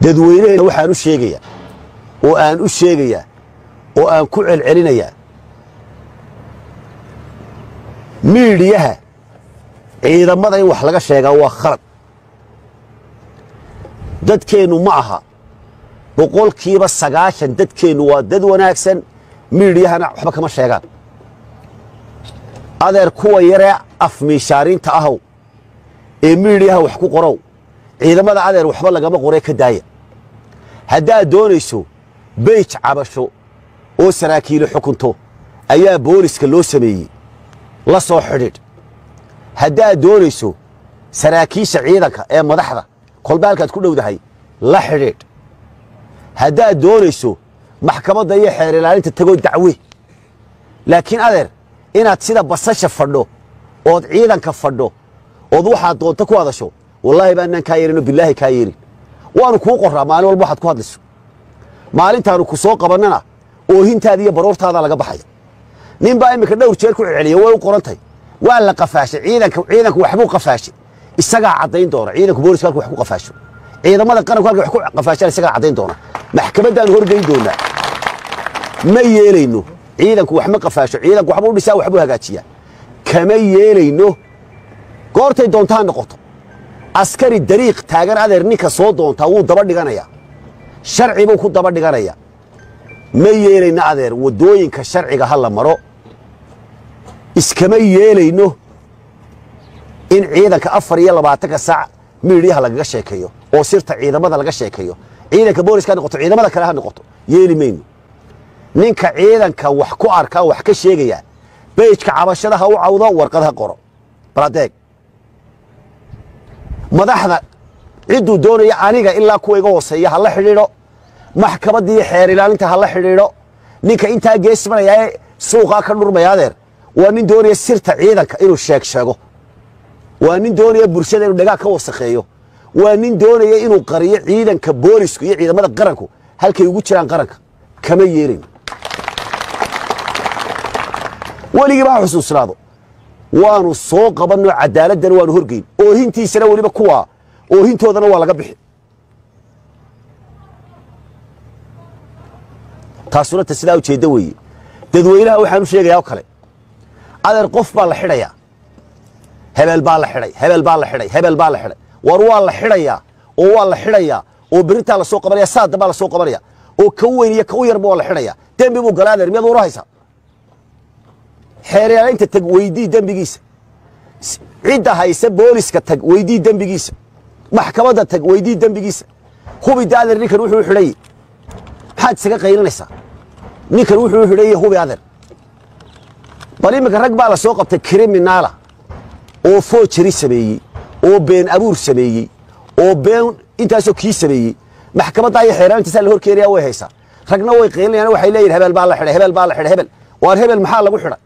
dadweynehena waxaan u sheegayaa oo aan u sheegayaa oo aan ku celcelinayaa miidhiyaha ciidamada in wax laga sheegaa waa khalad dadkeennu ma aha boqolkiiba sagaashan dadkeennu waa dad wanaagsan miidhiyahana waxba kama sheegaan adeer kuwa yaree afmiishaariinta ahow ee miidhiyaha wax ku qorow ciidamada adeer waxba lagama qoree ka daaya haddaad doonayso beyj cabasho oo saraakiili xukunto ayaa booliska loo sameeyey la soo xidhiidh haddaad doonayso saraakiisha ciidanka ee madaxda kolba halkaad ku dhowdahay la xidhiidh haddaad doonayso maxkamadda iyo xeer ilaalinta tagoo dacwe laakiin adeer inaad sida basasha fadho ood ciidanka fadho ood waxaad doonto ku hadasho wallaahi baanaan kaa yeelino bilaahi kaa yeelin waanu kuu qorraa maalin walba waxaad ku hadlayso maalintaanu ku soo qabannana oohintaada iyo baroortaada laga baxaya nin baa iminka dhowr jeer ku celceliya way u qorantay waa la qafaashay ciidanka ciidanku waxbuu qafaashay isagaa caddayn doona ciidanku booliska halku wax ku qafaasho ciidamada qaranku halka wax ku qafaashaan isagaa caddayn doona maxkamaddaanu horgeyn doonaa ma yeelayno ciidanku wax ma qafaasho ciidanku waxbuu dhisaa waxbuu hagaajiyaa kama yeelayno goortay doontaa noqoto askari dariiq taagan adeer ninka soo doontaa wuu daba dhiganayaa sharci buu ku daba dhiganayaa ma yeelayno adeer waddooyinka sharciga ha la maro iskama yeelayno in ciidanka afar iyo labaatanka saac miidhiyaha lagaga sheekeeyo oo sirta ciidamada laga sheekeeyo ciidanka booliska ha noqoto ciidamada kale ha noqoto yeeli mayno ninka ciidanka wax ku arkaa wax ka sheegaya beyjka cabashada ha u cawdo warqad ha qoro baladeeg madaxda cidduu doonaya aniga ilaa kuwa iga hooseeya ha la xidhiidho maxkamaddii xeer ilaalinta ha la xidhiidho ninka intaa geesmanaya ee suuqaa ka dhurmaya adeer waa nin doonaya sirta ciidanka inuu sheeg sheego waa nin doonaya bulshada inuu dhagaa ka wasakheeyo waa nin doonaya inuu qariyo ciidanka boolisku iyo ciidamada qaranku halkay ugu jiraan qaranka kama yeelin weligiiba ha xusuusnaado waanu soo qabanno cadaaladana waanu horgeyn oohintiisana weliba kuwaa oohintoodana waa laga bixi taasuna ta sidaa ujeedda weeye dadweynaha waxaan u sheegayaa oo kale adeer qof baa la xidhayaa hebel baa la xidhay hebel baa la xidhay hebel baa la xidhay war waa la xidhayaa oo waa la xidhayaa oo berintaa la soo qabanaya saada baa la soo qabanaya oo ka weyn iyo ka u yarba waa la xidhayaa dembi buu galaa adeer miyaad uura haysaa xeeryaalaynta tag weydii dembigiisa cidda haysa booliska tag weydii dembigiisa maxkamadda tag weydii dembigiisa hubida adeer ninkan wuxuu xidhay maxaad isaga qaylinaysaa ninkan wuxuu xidhay hubi adeer bal iminka rag baa la soo qabtay kriminaala oo foojari sameeyey oo been abuur sameeyey oo been intaasoo kii sameeyey maxkamadda iyo xeeraalintasaa la hor keenaya way haysaa ragna way qaylinayaan waxay leeyihin hebel baa la xidhay hebel baa la xidhay hebel waar hebel maxaa lagu xidhay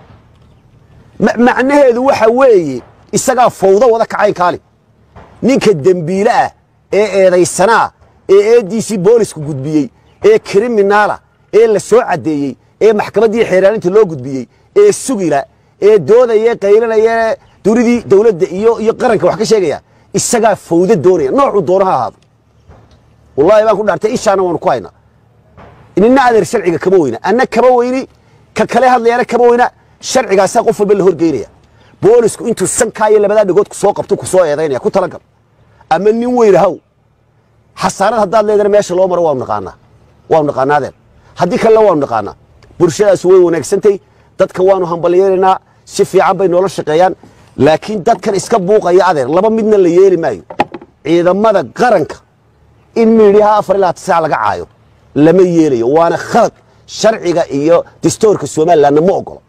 macnaheedu waxa weeye isagaa fawdo wada kacayn kaali ninka dembiile ah ee eedaysanaa ee eeddiisii boolisku gudbiyey ee kriminaala ee la soo caddeeyey ee maxkamaddii xeeraalinta loo gudbiyey ee sugila ee doodaya qaylinaya dunidii dowladda iyo iyo qaranka wax ka sheegaya isagaa fawdo doonaya noocuu doono ha ahaado wallahi baan ku dhaartay ishaana waanu ku haynaa nina adeer sharciga kama weyna anna kama weyni ka kale hadlayana kama weyna sharcigaasaa qof walba la horgeynaya boolisku intuu sankaa iyo labadaa dhigood kusoo qabto kusoo eedaynaya ku talagal ama nin weyn haw xasaanad haddaad leedana meesha loo maro waanu naqaanaa waanu naqaanaa adeer haddii kalena waanu naqaanaa bulshadaas way wanaagsantay dadka waanu hambalyeelaynaa si fiican bay noola shaqeeyaan laakiin dadkan iska buuqaya adeer laba midna la yeeli maayo ciidamada qaranka in miidhiyaha afar ilaa tisaac laga caayo lama yeelayo waana khalad sharciga iyo distoorka somalilanna ma ogolo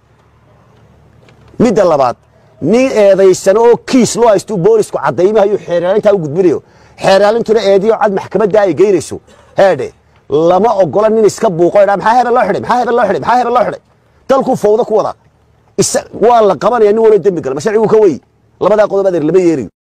midda labaad nin eedaysano oo kiis loo haystuu boolisku caddaymahayo xeeraalintaa u gudbinayo xeeraalintuna eediyo cad maxkamadda ay geynayso heedhe lama ogola nin iska buuqo dha maxaa hebel loo xidhay maxaa hebel loo xidhay maxaa hebel loo xidhay dalkuu fawdo ku wadaa waa la qabanaya nin waloo dembi gala ma sharcigu ka wey labadaa qodob adeer lama yeelayo